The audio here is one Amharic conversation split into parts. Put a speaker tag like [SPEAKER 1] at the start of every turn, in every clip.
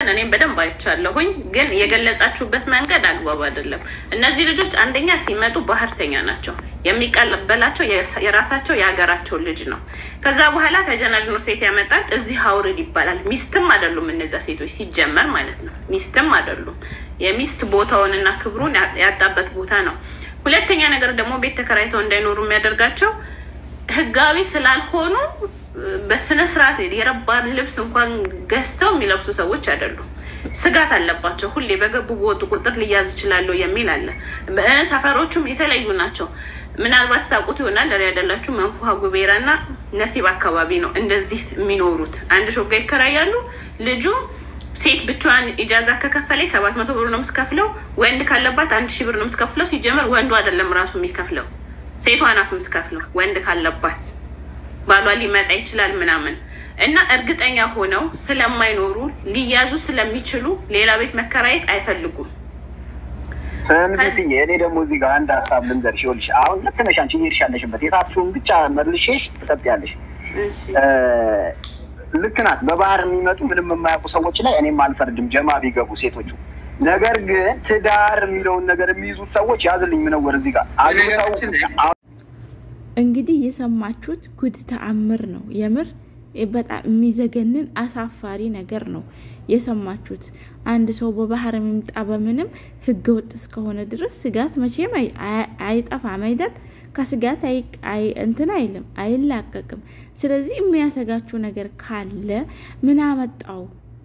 [SPEAKER 1] ያንን እኔም በደንብ አይቻለሁኝ። ግን የገለጻችሁበት መንገድ አግባብ አይደለም። እነዚህ ልጆች አንደኛ ሲመጡ ባህርተኛ ናቸው። የሚቀበላቸው የራሳቸው የሀገራቸው ልጅ ነው። ከዛ በኋላ ተጀናጅኖ ሴት ያመጣል። እዚህ አውርድ ይባላል። ሚስትም አይደሉም እነዚያ ሴቶች ሲጀመር ማለት ነው። ሚስትም አይደሉም። የሚስት ቦታውንና ክብሩን ያጣበት ቦታ ነው። ሁለተኛ ነገር ደግሞ ቤት ተከራይተው እንዳይኖሩ የሚያደርጋቸው ህጋዊ ስላልሆኑ በስነ ስርዓት የረባ ልብስ እንኳን ገዝተው የሚለብሱ ሰዎች አይደሉም። ስጋት አለባቸው። ሁሌ በገቡ በወጡ ቁጥር ሊያዝ ይችላሉ የሚል አለ። ሰፈሮቹም የተለያዩ ናቸው። ምናልባት ታውቁት ይሆናል ያደላችሁ መንፉሃ ጉቤራ እና ነሲብ አካባቢ ነው እንደዚህ የሚኖሩት። አንድ ሾጋ ይከራያሉ። ልጁ ሴት ብቻዋን ኢጃዛ ከከፈለች ሰባት መቶ ብር ነው የምትከፍለው። ወንድ ካለባት አንድ ሺህ ብር ነው የምትከፍለው። ሲጀመር ወንዱ አይደለም ራሱ የሚከፍለው ሴቷ ናት የምትከፍለው። ወንድ ካለባት ባሏ ሊመጣ ይችላል ምናምን እና እርግጠኛ ሆነው ስለማይኖሩ ሊያዙ ስለሚችሉ ሌላ ቤት መከራየት አይፈልጉም።
[SPEAKER 2] ስምስዬ እኔ ደግሞ እዚህ ጋር አንድ ሀሳብ ልንገርሽ። ይኸውልሽ አሁን ልክ ነሽ አንቺ እየሄድሽ ያለሽበት የሳትሽውን ብቻ መልሼሽ ትጠጥያለሽ። ልክ ናት። በባህር የሚመጡ ምንም የማያውቁ ሰዎች ላይ እኔም አልፈርድም፣ ጀማ ቢገቡ ሴቶቹ። ነገር ግን ትዳር የሚለውን ነገር የሚይዙት ሰዎች ያዝልኝ ምነወር እዚህ ጋር አግብተው
[SPEAKER 3] እንግዲህ የሰማችሁት ጉድ ተአምር ነው። የምር በጣም የሚዘገንን አሳፋሪ ነገር ነው የሰማችሁት። አንድ ሰው በባህር የሚምጣ በምንም ህገ ወጥ እስከሆነ ድረስ ስጋት መቼም አይጠፋም አይደል? ከስጋት እንትን አይልም አይላቀቅም። ስለዚህ የሚያሰጋችሁ ነገር ካለ ምን አመጣው?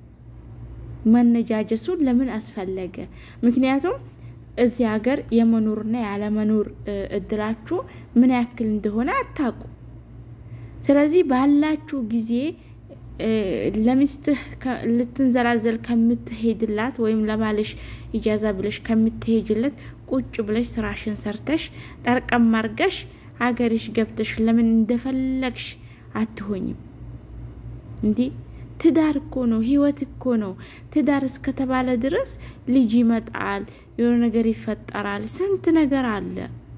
[SPEAKER 3] መነጃጀሱን ለምን አስፈለገ? ምክንያቱም እዚህ ሀገር የመኖርና ያለመኖር እድላችሁ ምን ያክል እንደሆነ አታውቁ። ስለዚህ ባላችሁ ጊዜ ለሚስትህ ልትንዘላዘል ከምትሄድላት ወይም ለባልሽ ኢጃዛ ብለሽ ከምትሄጅለት ቁጭ ብለሽ ስራሽን ሰርተሽ ጠርቀም አርገሽ ሀገርሽ ገብተሽ ለምን እንደፈለግሽ አትሆኝም? እንዲህ ትዳር እኮ ነው፣ ህይወት እኮ ነው። ትዳር እስከተባለ ድረስ ልጅ ይመጣል፣ የሆነ ነገር ይፈጠራል፣ ስንት ነገር አለ።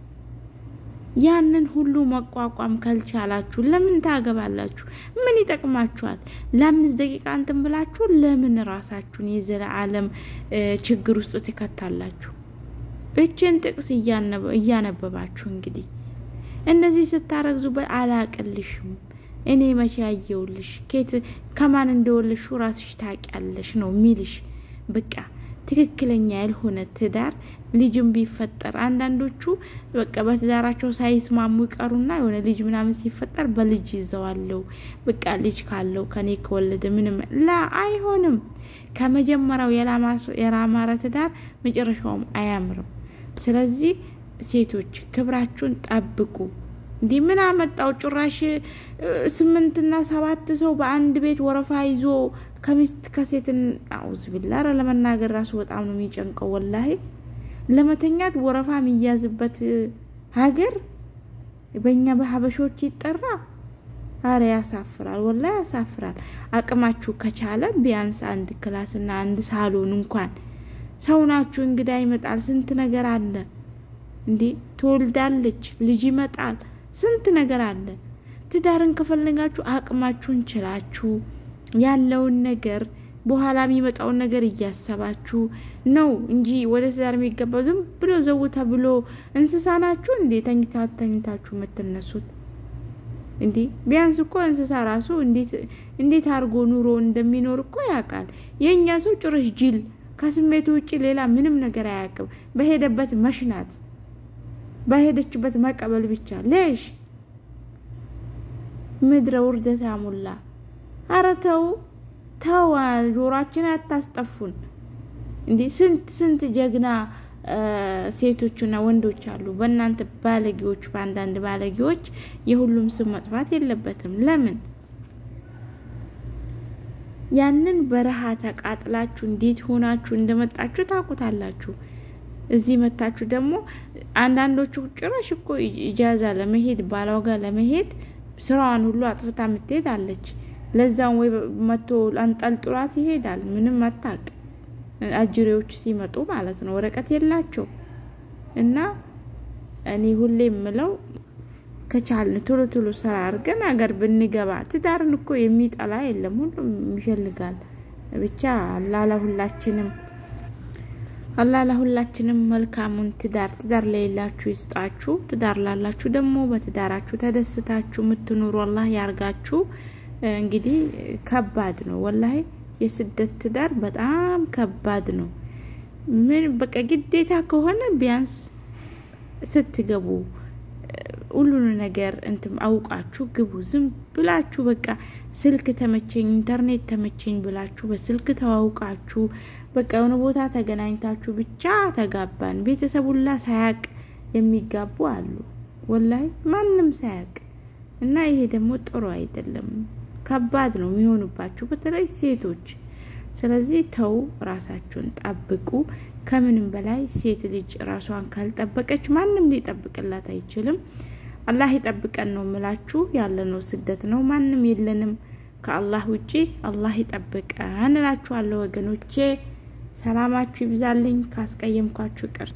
[SPEAKER 3] ያንን ሁሉ መቋቋም ካልቻላችሁ ለምን ታገባላችሁ? ምን ይጠቅማችኋል? ለአምስት ደቂቃ እንትን ብላችሁ ለምን ራሳችሁን የዘለዓለም ችግር ውስጥ ትከታላችሁ? እችን ጥቅስ እያነበባችሁ እንግዲህ እነዚህ ስታረግዙ አላቅልሽም እኔ መቼ ያየውልሽ ኬት ከማን እንደወለሹ ራስሽ ታውቂያለሽ ነው ሚልሽ። በቃ ትክክለኛ ያልሆነ ትዳር ልጅም ቢፈጠር አንዳንዶቹ በቃ በትዳራቸው ሳይስማሙ ይቀሩና የሆነ ልጅ ምናምን ሲፈጠር በልጅ ይዘዋለው። በቃ ልጅ ካለው ከኔ ከወለደ ምንም ላ አይሆንም። ከመጀመሪያው የላማረ ትዳር መጨረሻውም አያምርም። ስለዚህ ሴቶች ክብራችሁን ጠብቁ። እንዲህ ምን አመጣው? ጭራሽ ስምንትና ሰባት ሰው በአንድ ቤት ወረፋ ይዞ ከሚስት ከሴትን አውዝ ቢላ ኧረ ለመናገር ራሱ በጣም ነው የሚጨንቀው። ወላሂ ለመተኛት ወረፋ የሚያዝበት ሀገር በእኛ በሀበሾች ይጠራ። አረ ያሳፍራል፣ ወላሂ ያሳፍራል። አቅማችሁ ከቻለ ቢያንስ አንድ ክላስና አንድ ሳሎን እንኳን ሰው ናችሁ። እንግዳ ይመጣል፣ ስንት ነገር አለ። እንዲህ ትወልዳለች፣ ልጅ ይመጣል፣ ስንት ነገር አለ። ትዳርን ከፈለጋችሁ አቅማችሁን ችላችሁ ያለውን ነገር በኋላ የሚመጣውን ነገር እያሰባችሁ ነው እንጂ ወደ ትዳር የሚገባው ዝም ብሎ ዘው ተብሎ እንስሳ ናችሁ እንዴ? ተኝታ ተኝታችሁ የምትነሱት እንዴ? ቢያንስ እኮ እንስሳ ራሱ እንዴት አድርጎ ኑሮ እንደሚኖር እኮ ያውቃል። የእኛ ሰው ጭራሽ ጅል ከስሜቱ ውጭ ሌላ ምንም ነገር አያውቅም። በሄደበት መሽናት፣ በሄደችበት መቀበል ብቻ ሌሽ ምድረ ውርደት ያሙላ። አረ ተው ተው፣ ጆሯችን አታስጠፉን። እንዴ ስንት ስንት ጀግና ሴቶችና ወንዶች አሉ። በእናንተ ባለጌዎች፣ በአንዳንድ ባለጌዎች የሁሉም ስም መጥፋት የለበትም። ለምን ያንን በረሃ ተቃጥላችሁ እንዴት ሆናችሁ እንደመጣችሁ ታውቁታላችሁ። እዚህ መታችሁ ደግሞ አንዳንዶቹ ጭራሽ እኮ ኢጃዛ ለመሄድ ባሏ ጋር ለመሄድ ስራዋን ሁሉ አጥፍታ የምትሄድ አለች። ለዛም ወይ መቶ አንጠልጥሏት ይሄዳል። ምንም አታውቅ። አጅሬዎች ሲመጡ ማለት ነው ወረቀት የላቸው እና እኔ ሁሌ የምለው ከቻልን ቶሎ ቶሎ ስራ አድርገን ሀገር ብንገባ ትዳርን እኮ የሚጠላ የለም፣ ሁሉም ይፈልጋል። ብቻ አላህ ለሁላችንም አላህ ለሁላችንም መልካሙን ትዳር ትዳር ለሌላችሁ ይስጣችሁ። ትዳር ላላችሁ ደግሞ በትዳራችሁ ተደስታችሁ የምትኖሩ አላህ ያርጋችሁ። እንግዲህ ከባድ ነው ወላሂ የስደት ትዳር በጣም ከባድ ነው። ምን በቃ ግዴታ ከሆነ ቢያንስ ስትገቡ ሁሉን ነገር እንትም አውቃችሁ ግቡ። ዝም ብላችሁ በቃ ስልክ ተመቸኝ፣ ኢንተርኔት ተመቸኝ ብላችሁ በስልክ ተዋውቃችሁ በቃ የሆነ ቦታ ተገናኝታችሁ ብቻ ተጋባን ቤተሰብ ሁላ ሳያቅ የሚጋቡ አሉ። ወላይ ማንም ሳያቅ እና ይሄ ደግሞ ጥሩ አይደለም። ከባድ ነው የሚሆኑባችሁ በተለይ ሴቶች። ስለዚህ ተው፣ ራሳችሁን ጠብቁ። ከምንም በላይ ሴት ልጅ ራሷን ካልጠበቀች ማንም ሊጠብቅላት አይችልም። አላህ ይጠብቀን ነው ምላችሁ። ያለነው ስደት ነው፣ ማንም የለንም ከአላህ ውጪ። አላህ ይጠብቀን እላችኋለሁ ወገኖቼ። ሰላማችሁ ይብዛልኝ። ካስቀየምኳችሁ ቅር